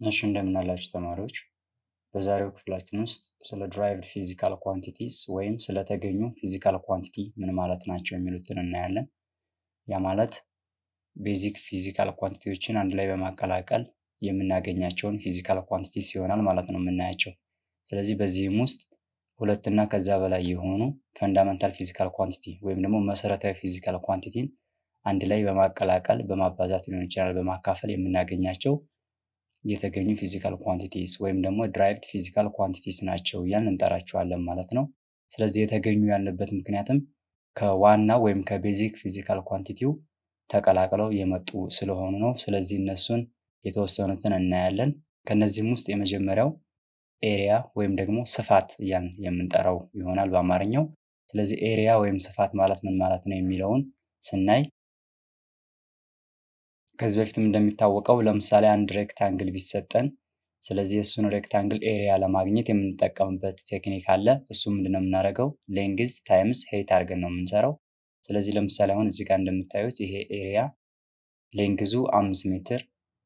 እሺ እንደምን አላችሁ ተማሪዎች። በዛሬው ክፍላችን ውስጥ ስለ ድራይቭድ ፊዚካል ኳንቲቲስ ወይም ስለተገኙ ፊዚካል ኳንቲቲ ምን ማለት ናቸው የሚሉትን እናያለን። ያ ማለት ቤዚክ ፊዚካል ኳንቲቲዎችን አንድ ላይ በማቀላቀል የምናገኛቸውን ፊዚካል ኳንቲቲስ ይሆናል ማለት ነው የምናያቸው። ስለዚህ በዚህም ውስጥ ሁለት እና ከዛ በላይ የሆኑ ፈንዳመንታል ፊዚካል ኳንቲቲ ወይም ደግሞ መሰረታዊ ፊዚካል ኳንቲቲን አንድ ላይ በማቀላቀል በማባዛት ሊሆን ይችላል በማካፈል የምናገኛቸው የተገኙ ፊዚካል ኳንቲቲስ ወይም ደግሞ ድራይቭድ ፊዚካል ኳንቲቲስ ናቸው እያልን እንጠራቸዋለን ማለት ነው። ስለዚህ የተገኙ ያለበት ምክንያትም ከዋና ወይም ከቤዚክ ፊዚካል ኳንቲቲው ተቀላቅለው የመጡ ስለሆኑ ነው። ስለዚህ እነሱን የተወሰኑትን እናያለን። ከነዚህም ውስጥ የመጀመሪያው ኤሪያ ወይም ደግሞ ስፋት እያልን የምንጠራው ይሆናል በአማርኛው። ስለዚህ ኤሪያ ወይም ስፋት ማለት ምን ማለት ነው የሚለውን ስናይ ከዚህ በፊትም እንደሚታወቀው ለምሳሌ አንድ ሬክታንግል ቢሰጠን ስለዚህ እሱን ሬክታንግል ኤሪያ ለማግኘት የምንጠቀምበት ቴክኒክ አለ። እሱ ምንድነው የምናደርገው ሌንግዝ ታይምስ ሄይት አድርገን ነው የምንሰራው። ስለዚህ ለምሳሌ አሁን እዚህ ጋር እንደምታዩት ይሄ ኤሪያ ሌንግዙ አምስት ሜትር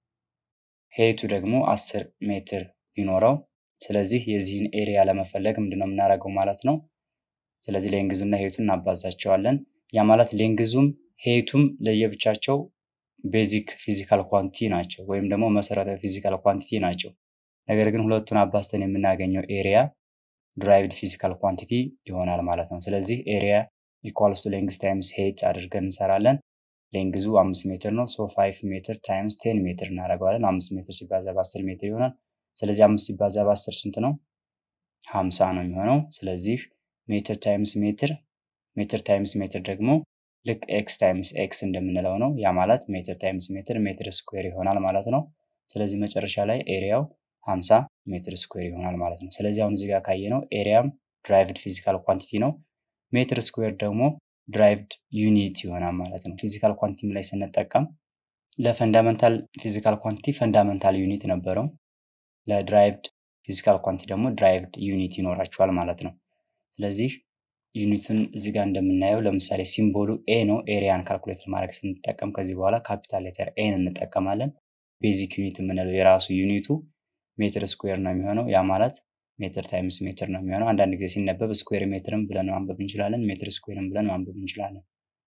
ሄይቱ ደግሞ አስር ሜትር ቢኖረው ስለዚህ የዚህን ኤሪያ ለመፈለግ ምንድነው የምናደርገው ማለት ነው። ስለዚህ ሌንግዙና ሄይቱን እናባዛቸዋለን። ያ ማለት ሌንግዙም ሄይቱም ለየብቻቸው ቤዚክ ፊዚካል ኳንቲቲ ናቸው ወይም ደግሞ መሰረታዊ ፊዚካል ኳንቲቲ ናቸው። ነገር ግን ሁለቱን አባዝተን የምናገኘው ኤሪያ ድራይቭድ ፊዚካል ኳንቲቲ ይሆናል ማለት ነው። ስለዚህ ኤሪያ ኢኳልስ ቱ ሌንግዝ ታይምስ ሄይት አድርገን እንሰራለን። ሌንግዙ አምስት ሜትር ነው። ሶ ፋይቭ ሜትር ታይምስ ቴን ሜትር እናደርገዋለን። አምስት ሜትር ሲባዛ በአስር ሜትር ይሆናል። ስለዚህ አምስት ሲባዛ በአስር ስንት ነው? ሀምሳ ነው የሚሆነው። ስለዚህ ሜትር ታይምስ ሜትር ሜትር ታይምስ ሜትር ደግሞ ልክ ኤክስ ታይምስ ኤክስ እንደምንለው ነው። ያ ማለት ሜትር ታይምስ ሜትር ሜትር ስኩዌር ይሆናል ማለት ነው። ስለዚህ መጨረሻ ላይ ኤሪያው 50 ሜትር ስኩዌር ይሆናል ማለት ነው። ስለዚህ አሁን እዚህ ጋር ካየነው ኤሪያም ድራይቭድ ፊዚካል ኳንቲቲ ነው። ሜትር ስኩዌር ደግሞ ድራይቭድ ዩኒት ይሆናል ማለት ነው። ፊዚካል ኳንቲቲ ላይ ስንጠቀም ለፈንዳመንታል ፊዚካል ኳንቲቲ ፈንዳመንታል ዩኒት ነበረው። ለድራይቭድ ፊዚካል ኳንቲቲ ደግሞ ድራይቭድ ዩኒት ይኖራቸዋል ማለት ነው። ስለዚህ ዩኒቱን እዚህ ጋር እንደምናየው ለምሳሌ ሲምቦሉ ኤ ነው። ኤሪያን ካልኩሌት ለማድረግ ስንጠቀም ከዚህ በኋላ ካፒታል ሌተር ኤን እንጠቀማለን። ቤዚክ ዩኒት የምንለው የራሱ ዩኒቱ ሜትር ስኩዌር ነው የሚሆነው። ያ ማለት ሜትር ታይምስ ሜትር ነው የሚሆነው። አንዳንድ ጊዜ ሲነበብ ስኩዌር ሜትርም ብለን ማንበብ እንችላለን፣ ሜትር ስኩዌርም ብለን ማንበብ እንችላለን።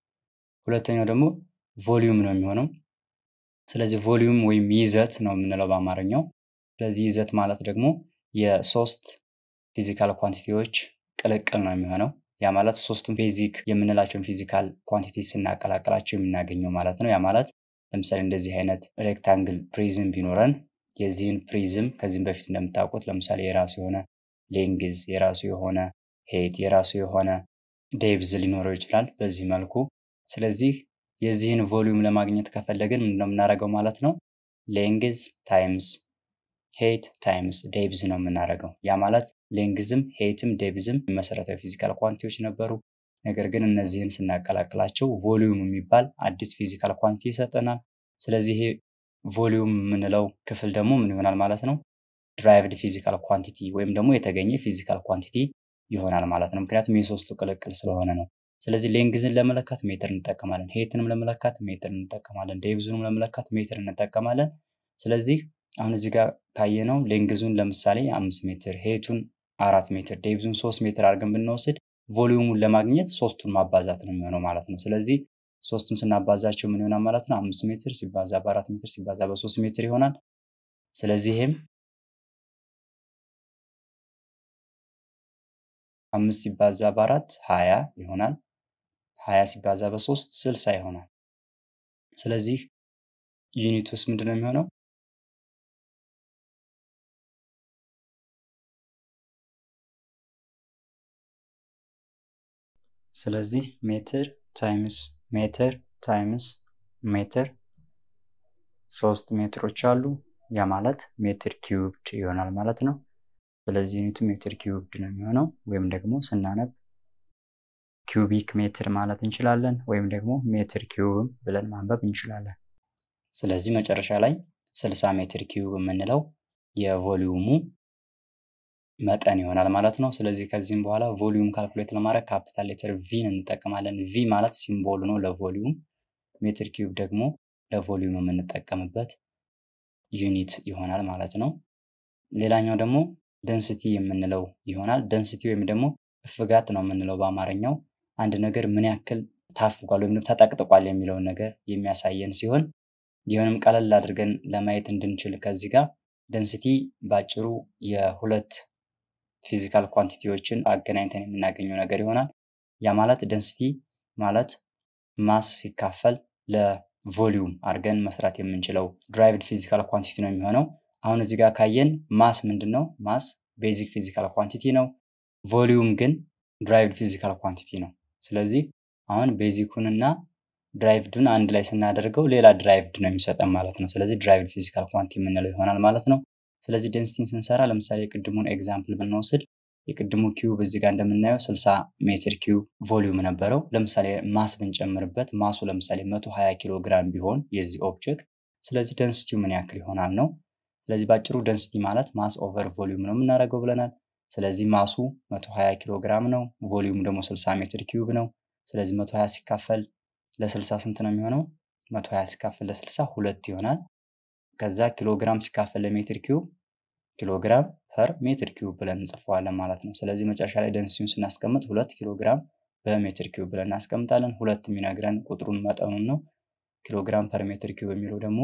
ሁለተኛው ደግሞ ቮሊዩም ነው የሚሆነው። ስለዚህ ቮሊዩም ወይም ይዘት ነው የምንለው በአማርኛው። ስለዚህ ይዘት ማለት ደግሞ የሶስት ፊዚካል ኳንቲቲዎች ቅልቅል ነው የሚሆነው። ያ ማለት ሶስቱም ቤዚክ የምንላቸውን ፊዚካል ኳንቲቲ ስናቀላቅላቸው የምናገኘው ማለት ነው። ያ ማለት ለምሳሌ እንደዚህ አይነት ሬክታንግል ፕሪዝም ቢኖረን የዚህን ፕሪዝም ከዚህም በፊት እንደምታውቁት ለምሳሌ የራሱ የሆነ ሌንግዝ፣ የራሱ የሆነ ሄት፣ የራሱ የሆነ ዴብዝ ሊኖረው ይችላል በዚህ መልኩ። ስለዚህ የዚህን ቮሊዩም ለማግኘት ከፈለግን ምንድነው የምናደርገው ማለት ነው ሌንግዝ ታይምስ ሄት ታይምስ ዴብዝ ነው የምናደርገው። ያ ማለት ሌንግዝም ሄትም ዴብዝም መሰረታዊ ፊዚካል ኳንቲቲዎች ነበሩ። ነገር ግን እነዚህን ስናቀላቅላቸው ቮሊዩም የሚባል አዲስ ፊዚካል ኳንቲቲ ይሰጠናል። ስለዚህ ይሄ ቮሊዩም የምንለው ክፍል ደግሞ ምን ይሆናል ማለት ነው ድራይቭድ ፊዚካል ኳንቲቲ ወይም ደግሞ የተገኘ ፊዚካል ኳንቲቲ ይሆናል ማለት ነው። ምክንያቱም የሶስቱ ቅልቅል ስለሆነ ነው። ስለዚህ ሌንግዝን ለመለካት ሜትር እንጠቀማለን፣ ሄትንም ለመለካት ሜትር እንጠቀማለን፣ ዴብዙንም ለመለካት ሜትር እንጠቀማለን። ስለዚህ አሁን እዚህ ጋር ካየነው ሌንግዙን ለምሳሌ አምስት ሜትር ሄቱን አራት ሜትር ዴብዙን ሶስት ሜትር አድርገን ብንወስድ ቮሊዩሙን ለማግኘት ሶስቱን ማባዛት ነው የሚሆነው ማለት ነው። ስለዚህ ሶስቱን ስናባዛቸው ምን ይሆናል ማለት ነው? አምስት ሜትር ሲባዛ በአራት ሜትር ሲባዛ በሶስት ሜትር ይሆናል። ስለዚህ ይሄም አምስት ሲባዛ በአራት ሀያ ይሆናል። ሀያ ሲባዛ በሶስት ስልሳ ይሆናል። ስለዚህ ዩኒቱስ ምንድን ነው የሚሆነው? ስለዚህ ሜትር ታይምስ ሜትር ታይምስ ሜትር ሶስት ሜትሮች አሉ። ያ ማለት ሜትር ኪዩብድ ይሆናል ማለት ነው። ስለዚህ ዩኒቱ ሜትር ኪዩብድ ነው የሚሆነው ወይም ደግሞ ስናነብ ኪዩቢክ ሜትር ማለት እንችላለን ወይም ደግሞ ሜትር ኪዩብም ብለን ማንበብ እንችላለን። ስለዚህ መጨረሻ ላይ 60 ሜትር ኪዩብ የምንለው የቮሊዩሙ መጠን ይሆናል ማለት ነው። ስለዚህ ከዚህም በኋላ ቮሊዩም ካልኩሌት ለማድረግ ካፒታል ሌተር ቪን እንጠቀማለን። ቪ ማለት ሲምቦሉ ነው ለቮሊዩም፣ ሜትር ኪዩብ ደግሞ ለቮሊዩም የምንጠቀምበት ዩኒት ይሆናል ማለት ነው። ሌላኛው ደግሞ ደንስቲ የምንለው ይሆናል። ደንስቲ ወይም ደግሞ እፍጋት ነው የምንለው በአማርኛው አንድ ነገር ምን ያክል ታፍጓል ወይም ተጠቅጥቋል የሚለውን ነገር የሚያሳየን ሲሆን ይሁንም ቀለል አድርገን ለማየት እንድንችል ከዚህ ጋር ደንስቲ ባጭሩ የሁለት ፊዚካል ኳንቲቲዎችን አገናኝተን የምናገኘው ነገር ይሆናል። ያ ማለት ደንስቲ ማለት ማስ ሲካፈል ለቮሊዩም አድርገን መስራት የምንችለው ድራይቭድ ፊዚካል ኳንቲቲ ነው የሚሆነው። አሁን እዚህ ጋር ካየን ማስ ምንድን ነው? ማስ ቤዚክ ፊዚካል ኳንቲቲ ነው። ቮሊዩም ግን ድራይቭድ ፊዚካል ኳንቲቲ ነው። ስለዚህ አሁን ቤዚኩንና ድራይቭዱን አንድ ላይ ስናደርገው ሌላ ድራይቭድ ነው የሚሰጠን ማለት ነው። ስለዚህ ድራይቭድ ፊዚካል ኳንቲ የምንለው ይሆናል ማለት ነው። ስለዚህ ደንሲቲን ስንሰራ ለምሳሌ የቅድሙን ኤግዛምፕል ብንወስድ የቅድሙ ኪዩብ እዚህ ጋር እንደምናየው 60 ሜትር ኪዩብ ቮሊዩም ነበረው። ለምሳሌ ማስ ብንጨምርበት ማሱ ለምሳሌ 120 ኪሎ ግራም ቢሆን የዚህ ኦብጀክት ስለዚህ ደንሲቲው ምን ያክል ይሆናል ነው። ስለዚህ ባጭሩ ደንሲቲ ማለት ማስ ኦቨር ቮሊዩም ነው የምናደርገው ብለናል። ስለዚህ ማሱ 120 ኪሎ ግራም ነው፣ ቮሊዩም ደግሞ 60 ሜትር ኪዩብ ነው። ስለዚህ 120 ሲካፈል ለ60 ስንት ነው የሚሆነው? 120 ሲካፈል ለ60 ሁለት ይሆናል። ከዛ ኪሎ ግራም ሲካፈል ለሜትር ኪዩብ ኪሎ ግራም ፐር ሜትር ኪዩብ ብለን እንጽፈዋለን ማለት ነው። ስለዚህ መጨረሻ ላይ ደንሲቲውን ስናስቀምጥ ሁለት ኪሎ ግራም በሜትር ኪዩብ ብለን እናስቀምጣለን። ሁለት የሚነግረን ቁጥሩን መጠኑን ነው። ኪሎ ግራም ፐር ሜትር ኪዩብ የሚለው ደግሞ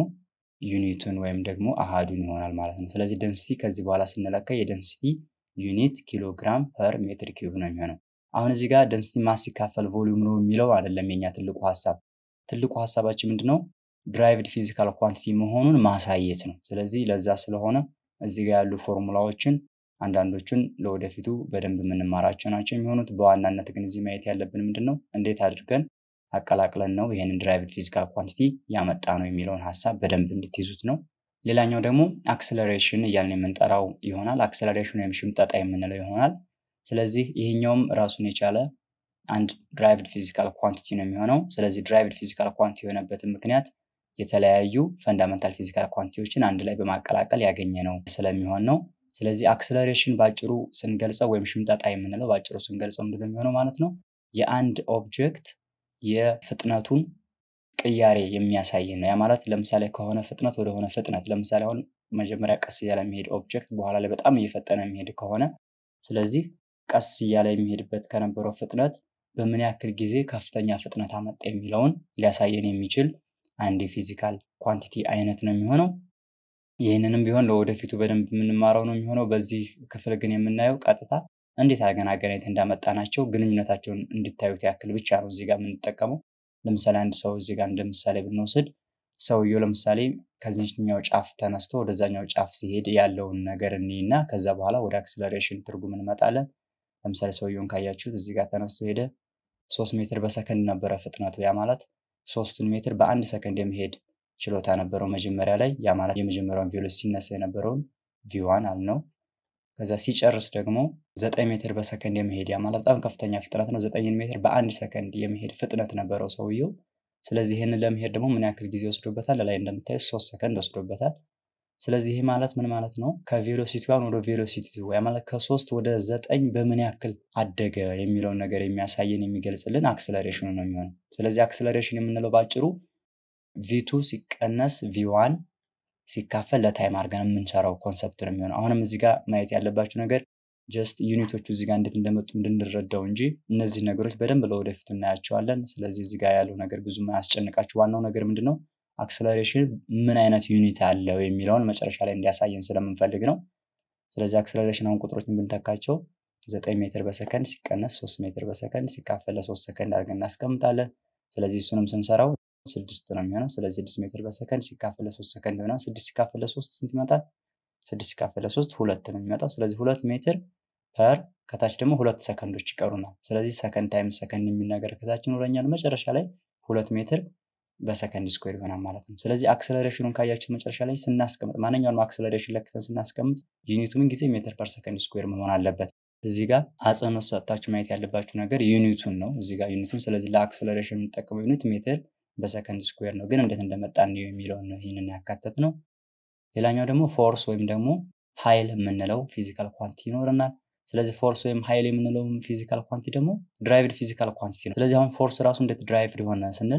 ዩኒቱን ወይም ደግሞ አሃዱን ይሆናል ማለት ነው። ስለዚህ ደንሲቲ ከዚህ በኋላ ስንለካ የደንሲቲ ዩኒት ኪሎ ግራም ፐር ሜትር ኪዩብ ነው የሚሆነው። አሁን እዚህ ጋር ደንሲቲ ማስ ሲካፈል ቮሊዩም ነው የሚለው አይደለም የኛ ትልቁ ሀሳብ። ትልቁ ሀሳባችን ምንድነው? ድራይቭድ ፊዚካል ኳንቲቲ መሆኑን ማሳየት ነው። ስለዚህ ለዛ ስለሆነ እዚህ ጋር ያሉ ፎርሙላዎችን አንዳንዶቹን ለወደፊቱ በደንብ የምንማራቸው ናቸው የሚሆኑት። በዋናነት ግን እዚህ ማየት ያለብን ምንድን ነው እንዴት አድርገን አቀላቅለን ነው ይህንን ድራይቭድ ፊዚካል ኳንቲቲ ያመጣ ነው የሚለውን ሀሳብ በደንብ እንድትይዙት ነው። ሌላኛው ደግሞ አክሰለሬሽን እያልን የምንጠራው ይሆናል። አክሰለሬሽን ወይም ሽምጠጣ የምንለው ይሆናል። ስለዚህ ይሄኛውም ራሱን የቻለ አንድ ድራይቭድ ፊዚካል ኳንቲቲ ነው የሚሆነው። ስለዚህ ድራይቭድ ፊዚካል ኳንቲቲ የሆነበትን ምክንያት የተለያዩ ፈንዳመንታል ፊዚካል ኳንቲቲዎችን አንድ ላይ በማቀላቀል ያገኘ ነው ስለሚሆን ነው። ስለዚህ አክሰለሬሽን ባጭሩ ስንገልጸው ወይም ሽምጠጣ የምንለው ባጭሩ ስንገልጸው ምንድነው የሚሆነው ማለት ነው የአንድ ኦብጀክት የፍጥነቱን ቅያሬ የሚያሳይ ነው። ያ ማለት ለምሳሌ ከሆነ ፍጥነት ወደሆነ ፍጥነት ለምሳሌ አሁን መጀመሪያ ቀስ እያለ የሚሄድ ኦብጀክት በኋላ ላይ በጣም እየፈጠነ የሚሄድ ከሆነ ስለዚህ ቀስ እያለ የሚሄድበት ከነበረው ፍጥነት በምን ያክል ጊዜ ከፍተኛ ፍጥነት አመጣ የሚለውን ሊያሳየን የሚችል አንድ የፊዚካል ኳንቲቲ አይነት ነው የሚሆነው። ይህንንም ቢሆን ለወደፊቱ በደንብ የምንማረው ነው የሚሆነው። በዚህ ክፍል ግን የምናየው ቀጥታ እንዴት አድርገን አገናኝተን እንዳመጣናቸው ግንኙነታቸውን እንድታዩት ያክል ብቻ ነው እዚህ ጋር የምንጠቀመው። ለምሳሌ አንድ ሰው እዚህ ጋር እንደ ምሳሌ ብንወስድ ሰውየው ለምሳሌ ከዚህኛው ጫፍ ተነስቶ ወደዛኛው ጫፍ ሲሄድ ያለውን ነገር እኒና ከዛ በኋላ ወደ አክስለሬሽን ትርጉም እንመጣለን። ለምሳሌ ሰውየውን ካያችሁት እዚህ ጋር ተነስቶ ሄደ፣ ሶስት ሜትር በሰከንድ ነበረ ፍጥነቱ። ያ ማለት ሶስቱን ሜትር በአንድ ሰከንድ የመሄድ ችሎታ ነበረው መጀመሪያ ላይ። ያ ማለት የመጀመሪያውን ቬሎሲቲ ሲነሳ የነበረውን ቪዋን አልነው። ከዛ ሲጨርስ ደግሞ ዘጠኝ ሜትር በሰከንድ የመሄድ ያ ማለት በጣም ከፍተኛ ፍጥነት ነው። ዘጠኝን ሜትር በአንድ ሰከንድ የመሄድ ፍጥነት ነበረው ሰውየው። ስለዚህ ይህንን ለመሄድ ደግሞ ምን ያክል ጊዜ ወስዶበታል? ላይ እንደምታዩት ሶስት ሰከንድ ወስዶበታል። ስለዚህ ይህ ማለት ምን ማለት ነው? ከቬሎሲቲ ዋን ወደ ቬሎሲቲ ቱ ያ ማለት ከሶስት ወደ ዘጠኝ በምን ያክል አደገ የሚለውን ነገር የሚያሳየን የሚገልጽልን አክስለሬሽኑ ነው የሚሆነው። ስለዚህ አክስለሬሽን የምንለው ባጭሩ ቪቱ ሲቀነስ ቪዋን ሲካፈል ለታይም አድርገን የምንሰራው ኮንሰፕት ነው የሚሆነው። አሁንም እዚህ ጋር ማየት ያለባችሁ ነገር ጀስት ዩኒቶቹ እዚህ ጋር እንዴት እንደመጡ እንድንረዳው እንጂ እነዚህ ነገሮች በደንብ ለወደፊቱ እናያቸዋለን። ስለዚህ እዚህ ጋር ያለው ነገር ብዙም አያስጨንቃችሁ። ዋናው ነገር ምንድን ነው አክስለሬሽን ምን አይነት ዩኒት አለው የሚለውን መጨረሻ ላይ እንዲያሳየን ስለምንፈልግ ነው። ስለዚህ አክስለሬሽን አሁን ቁጥሮችን ብንተካቸው ዘጠኝ ሜትር በሰከንድ ሲቀነስ ሶስት ሜትር በሰከንድ ሲካፈል ለሶስት ሰከንድ አድርገን እናስቀምጣለን። ስለዚህ እሱንም ስንሰራው ስድስት ነው የሚሆነው። ስለዚህ ስድስት ሜትር በሰከንድ ሲካፈል ለሶስት ሰከንድ ነው። ስድስት ሲካፈል ለሶስት ስንት ይመጣል? ስድስት ሲካፈል ለሶስት ሁለት ነው የሚመጣው። ስለዚህ ሁለት ሜትር ፐር ከታች ደግሞ ሁለት ሰከንዶች ይቀሩናል። ስለዚህ ሰከንድ ታይም ሰከንድ የሚል ነገር ከታች ይኖረኛል። መጨረሻ ላይ ሁለት ሜትር በሰከንድ ስኩዌር ይሆናል ማለት ነው። ስለዚህ አክሰለሬሽኑን ካያችሁ መጨረሻ ላይ ስናስቀምጥ ማንኛውንም አክሰለሬሽን ለክተን ስናስቀምጥ ዩኒቱ ምን ጊዜ ሜትር ፐር ሰከንድ ስኩዌር መሆን አለበት። እዚህ ጋር አጽንኦት ሰጥታችሁ ማየት ያለባችሁ ነገር ዩኒቱን ነው። እዚህ ጋር ዩኒቱን። ስለዚህ ለአክሰለሬሽን የምንጠቀመው ዩኒት ሜትር በሰከንድ ስኩዌር ነው። ግን እንዴት እንደመጣ ነው የሚለውን ነው ይህንን ያካተት ነው። ሌላኛው ደግሞ ፎርስ ወይም ደግሞ ኃይል የምንለው ፊዚካል ኳንቲ ይኖረናል። ስለዚህ ፎርስ ወይም ኃይል የምንለው ፊዚካል ኳንቲ ደግሞ ድራይቭድ ፊዚካል ኳንቲቲ ነው። ስለዚህ አሁን ፎርስ ራሱ እንዴት ድራይቭድ ሆነ ስንል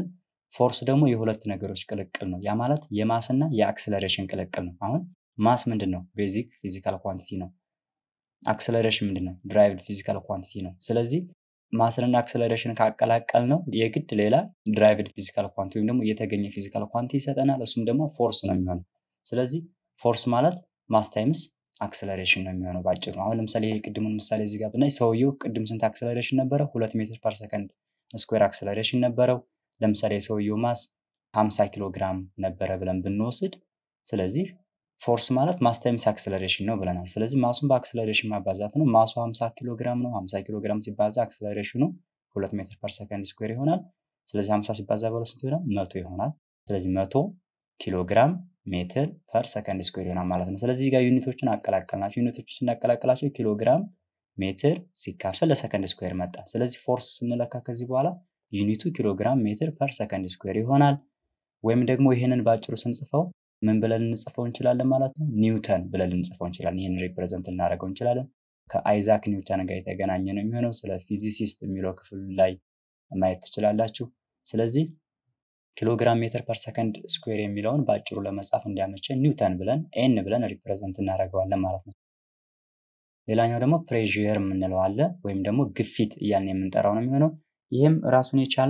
ፎርስ ደግሞ የሁለት ነገሮች ቅልቅል ነው። ያ ማለት የማስ እና የአክስለሬሽን ቅልቅል ነው። አሁን ማስ ምንድን ነው? ቤዚክ ፊዚካል ኳንቲቲ ነው። አክስለሬሽን ምንድን ነው? ድራይቭድ ፊዚካል ኳንቲቲ ነው። ስለዚህ ማስንና አክስለሬሽን ካቀላቀል ነው የግድ ሌላ ድራይቭድ ፊዚካል ኳንቲ ወይም ደግሞ የተገኘ ፊዚካል ኳንቲ ይሰጠናል። እሱም ደግሞ ፎርስ ነው የሚሆነው። ስለዚህ ፎርስ ማለት ማስ ታይምስ አክስለሬሽን ነው የሚሆነው ባጭሩ። አሁን ለምሳሌ ይሄ ቅድሙን ምሳሌ እዚህ ጋር ብናይ ሰውየው ቅድም ስንት አክስለሬሽን ነበረው? ሁለት ሜትር ፐር ሰከንድ ስኩዌር አክስለሬሽን ነበረው። ለምሳሌ የሰውየው ማስ 50 ኪሎ ግራም ነበረ ብለን ብንወስድ ስለዚህ ፎርስ ማለት ማስ ታይምስ አክስለሬሽን ነው ብለናል። ስለዚህ ማሱን በአክስለሬሽን ማባዛት ነው። ማሱ 50 ኪሎ ግራም ነው። 50 ኪሎ ግራም ሲባዛ አክስለሬሽኑ 2 ሜትር ፐር ሰከንድ ስኩዌር ይሆናል። ስለዚህ 50 ሲባዛ በሁለት ስንት ይሆናል? መቶ ይሆናል። ስለዚህ መቶ ኪሎ ግራም ሜትር ፐር ሰከንድ ስኩዌር ይሆናል ማለት ነው። ስለዚህ ጋር ዩኒቶችን አቀላቀልናቸው። ዩኒቶቹ ስናቀላቀላቸው ኪሎ ግራም ሜትር ሲካፈል ለሰከንድ ስኩዌር መጣ። ስለዚህ ፎርስ ስንለካ ከዚህ በኋላ ዩኒቱ ኪሎ ግራም ሜትር ፐር ሰከንድ ስኩዌር ይሆናል። ወይም ደግሞ ይህንን ባጭሩ ስንጽፈው ምን ብለን ልንጽፈው እንችላለን ማለት ነው? ኒውተን ብለን ልንጽፈው እንችላለን። ይህን ሪፕሬዘንት ልናደርገው እንችላለን። ከአይዛክ ኒውተን ጋር የተገናኘ ነው የሚሆነው። ስለ ፊዚሲስት የሚለው ክፍል ላይ ማየት ትችላላችሁ። ስለዚህ ኪሎግራም ሜትር ፐር ሰከንድ ስኩዌር የሚለውን በአጭሩ ለመጻፍ እንዲያመቸን ኒውተን ብለን ኤን ብለን ሪፕሬዘንት እናደርገዋለን ማለት ነው። ሌላኛው ደግሞ ፕሬዥር የምንለው አለ ወይም ደግሞ ግፊት እያልን የምንጠራው ነው የሚሆነው። ይህም ራሱን የቻለ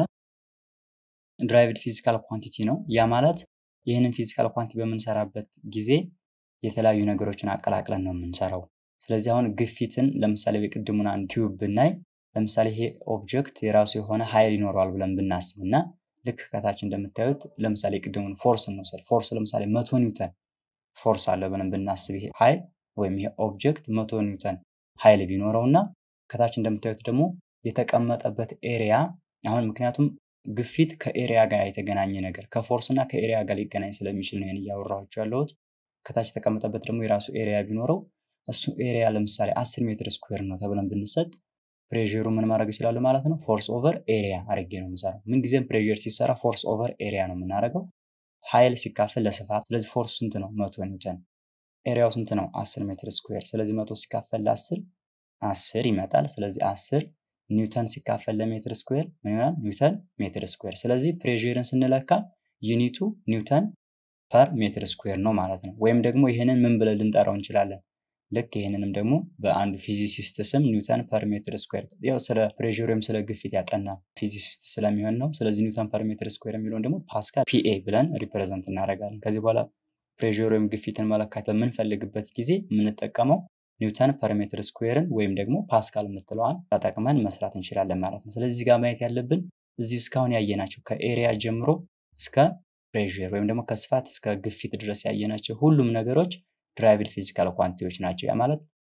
ድራይቭድ ፊዚካል ኳንቲቲ ነው። ያ ማለት ይህንን ፊዚካል ኳንቲ በምንሰራበት ጊዜ የተለያዩ ነገሮችን አቀላቅለን ነው የምንሰራው። ስለዚህ አሁን ግፊትን ለምሳሌ የቅድሙን አንድ ኪዩብ ብናይ ለምሳሌ ይሄ ኦብጀክት የራሱ የሆነ ኃይል ይኖረዋል ብለን ብናስብ እና ልክ ከታች እንደምታዩት ለምሳሌ ቅድሙን ፎርስ እንውሰድ። ፎርስ ለምሳሌ መቶ ኒውተን ፎርስ አለ ብለን ብናስብ ይሄ ኃይል ወይም ይሄ ኦብጀክት መቶ ኒውተን ኃይል ቢኖረው እና ከታች እንደምታዩት ደግሞ የተቀመጠበት ኤሪያ አሁን ምክንያቱም ግፊት ከኤሪያ ጋር የተገናኘ ነገር ከፎርስ እና ከኤሪያ ጋር ሊገናኝ ስለሚችል ነው እያወራኋቸው ያለሁት። ከታች የተቀመጠበት ደግሞ የራሱ ኤሪያ ቢኖረው እሱ ኤሪያ ለምሳሌ አስር ሜትር ስኩዌር ነው ተብለን ብንሰጥ ፕሬሩ ምን ማድረግ ይችላሉ ማለት ነው? ፎርስ ኦቨር ኤሪያ አድርጌ ነው የምሰራው። ምንጊዜም ፕሬር ሲሰራ ፎርስ ኦቨር ኤሪያ ነው የምናደርገው፣ ኃይል ሲካፈል ለስፋት። ስለዚህ ፎርሱ ስንት ነው? መቶ ኒውተን። ኤሪያው ስንት ነው? አስር ሜትር ስኩዌር። ስለዚህ መቶ ሲካፈል ለአስር አስር ይመጣል። ስለዚህ አስር ኒውተን ሲካፈል ለሜትር ስኩዌር ምን ይሆናል? ኒውተን ሜትር ስኩዌር። ስለዚህ ፕሬርን ስንለካ ዩኒቱ ኒውተን ፐር ሜትር ስኩዌር ነው ማለት ነው። ወይም ደግሞ ይህንን ምን ብለን ልንጠራው እንችላለን? ልክ ይህንንም ደግሞ በአንድ ፊዚሲስት ስም ኒውተን ፐር ሜትር ስኩዌር ያው ስለ ፕሬር ወይም ስለ ግፊት ያጠና ፊዚሲስት ስለሚሆን ነው። ስለዚህ ኒውተን ፐር ሜትር ስኩዌር የሚለውን ደግሞ ፓስካል ፒኤ ብለን ሪፕሬዘንት እናደርጋለን። ከዚህ በኋላ ፕሬር ወይም ግፊትን መለካት በምንፈልግበት ጊዜ የምንጠቀመው ኒውተን ፐር ሜትር ስኩዌርን ወይም ደግሞ ፓስካል የምትለዋን ተጠቅመን መስራት እንችላለን ማለት ነው። ስለዚህ ጋር ማየት ያለብን እዚህ እስካሁን ያየናቸው ከኤሪያ ጀምሮ እስከ ፕሬር ወይም ደግሞ ከስፋት እስከ ግፊት ድረስ ያየናቸው ሁሉም ነገሮች ድራይቭድ ፊዚካል ኳንቲቲዎች ናቸው። ያ ማለት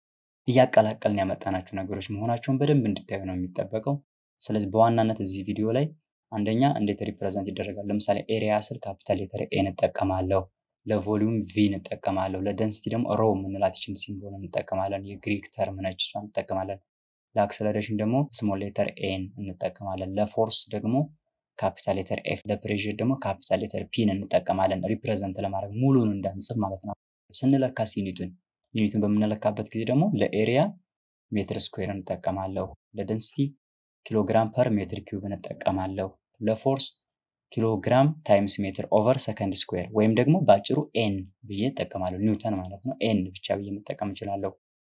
እያቀላቀልን ያመጣናቸው ነገሮች መሆናቸውን በደንብ እንድታዩ ነው የሚጠበቀው። ስለዚህ በዋናነት እዚህ ቪዲዮ ላይ አንደኛ እንዴት ሪፕሬዘንት ይደረጋል። ለምሳሌ ኤሪያ ስል ካፒታል ሌተር ኤ እንጠቀማለሁ። ለቮሊዩም ቪ እንጠቀማለሁ። ለደንሲቲ ደግሞ ሮ የምንላት ይችን ሲምቦል እንጠቀማለን። የግሪክ ተርም ነች፣ እሷን እንጠቀማለን። ለአክሰለሬሽን ደግሞ ስሞል ሌተር ኤን እንጠቀማለን። ለፎርስ ደግሞ ካፒታል ሌተር ኤፍ፣ ለፕሬር ደግሞ ካፒታል ሌተር ፒን እንጠቀማለን። ሪፕሬዘንት ለማድረግ ሙሉን እንዳንጽፍ ማለት ነው። ስንለካስ ዩኒቱን ዩኒቱን በምንለካበት ጊዜ ደግሞ ለኤሪያ ሜትር ስኩዌር እንጠቀማለሁ። ለደንሲቲ ኪሎግራም ፐር ሜትር ኪዩብ እንጠቀማለሁ። ለፎርስ ኪሎግራም ታይምስ ሜትር ኦቨር ሰከንድ ስኩዌር ወይም ደግሞ በአጭሩ ኤን ብዬ እጠቀማለሁ። ኒውተን ማለት ነው። ኤን ብቻ ብዬ መጠቀም እችላለሁ።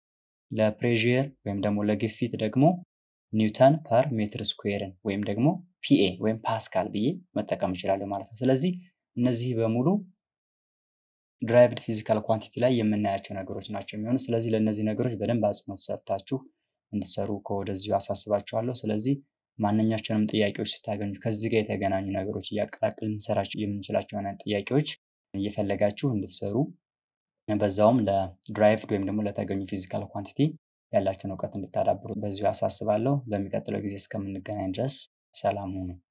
ለፕሬር ወይም ደግሞ ለግፊት ደግሞ ኒውተን ፐር ሜትር ስኩዌርን ወይም ደግሞ ፒኤ ወይም ፓስካል ብዬ መጠቀም እችላለሁ ማለት ነው። ስለዚህ እነዚህ በሙሉ ድራይቭድ ፊዚካል ኳንቲቲ ላይ የምናያቸው ነገሮች ናቸው የሚሆኑ። ስለዚህ ለእነዚህ ነገሮች በደንብ አጽንኦት ሰጥታችሁ እንድሰሩ ከወደዚሁ አሳስባችኋለሁ። ስለዚህ ማንኛቸውንም ጥያቄዎች ስታገኙ ከዚህ ጋር የተገናኙ ነገሮች እያቀላቅል ልንሰራቸው የምንችላቸው አይነት ጥያቄዎች እየፈለጋችሁ እንድትሰሩ በዛውም ለድራይቭድ ወይም ደግሞ ለተገኙ ፊዚካል ኳንቲቲ ያላችሁን እውቀት እንድታዳብሩ በዚሁ አሳስባለሁ። በሚቀጥለው ጊዜ እስከምንገናኝ ድረስ ሰላም ሁኑ።